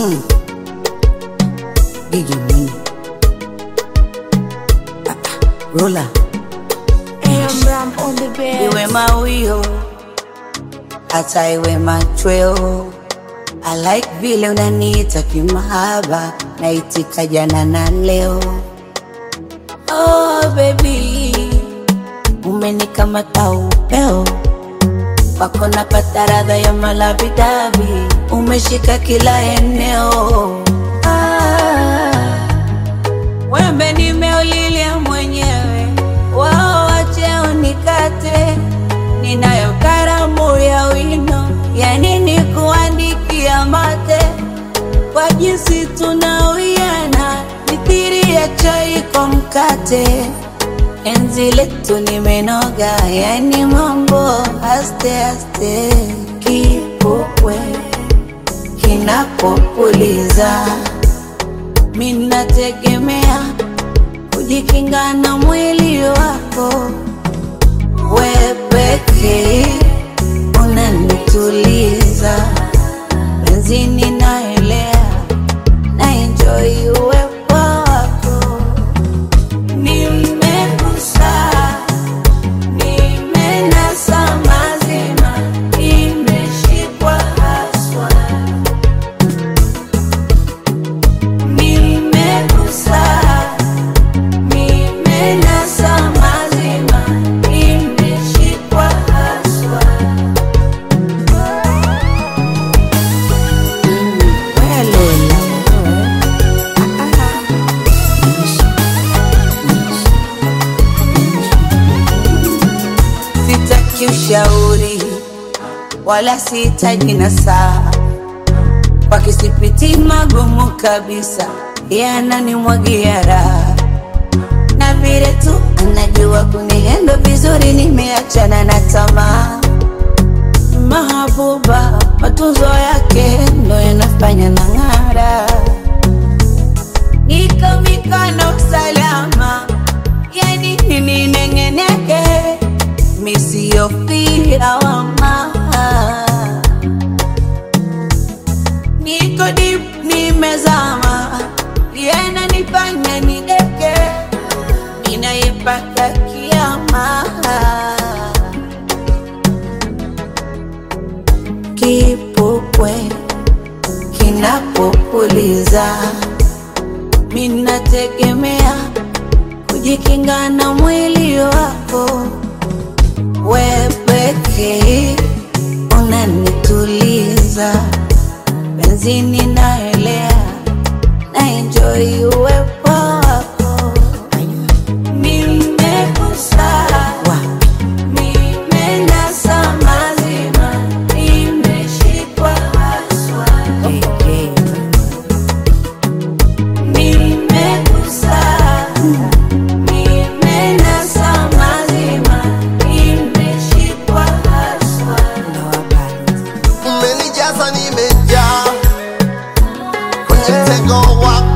Mm. Gigi Mwinyi. Ah, ah, Rola. Ram on the bed. Iwe mawio hata iwe machweo. I like vile unaniita kimahaba, naitika jana na leo. Oh baby, umenikamata upeo wako napata radha ya malavidavi, umeshika kila eneo. Ah, wembe nimeulilia mwenyewe, wao wache unikate, ninayo karamu ya wino, ya nini kuandikia mate kwa jinsi tunawiana, mithiri ya chai kwa mkate. Enzi letu nimenoga, yani mambo aste aste, kipupwe kinapopuliza, minategemea kujikinga na mwili wako, we pekee unanituliza, benzini naelea na enjoy uwepo wako Nimegusa, nimenasa mazima, nimeshikwa haswa. Nimegusa, nimenasa mazima, nimeshikwa haswa. Mm, we Lola, ah, ah. Sitaki ushauri wala sihitaji nasaha, kwa kisipiti magumu kabisa, yananimwagia raha na vile tu anajua kunihendo vizuri, nimeachana na tamaa. Mahabuba, matunzo yake ndo yanafanya na ng'ara, niko mikono salama, yani nini nengeneke misiyofia wama niko dip nimezama, yana nifanya nideke, ninayepaka kiama kipupwe kinapopuliza, minategemea kujikinga na mwili wako we pekee unanituliza, benzini naelea na enjoy uwepo wako. Nimegusa, nimenasa mazima, nimeshikwa haswa. Nimegusa, nimenasa mazima, nimeshikwa haswa. umenijaza nimejaa kwenye mtego wako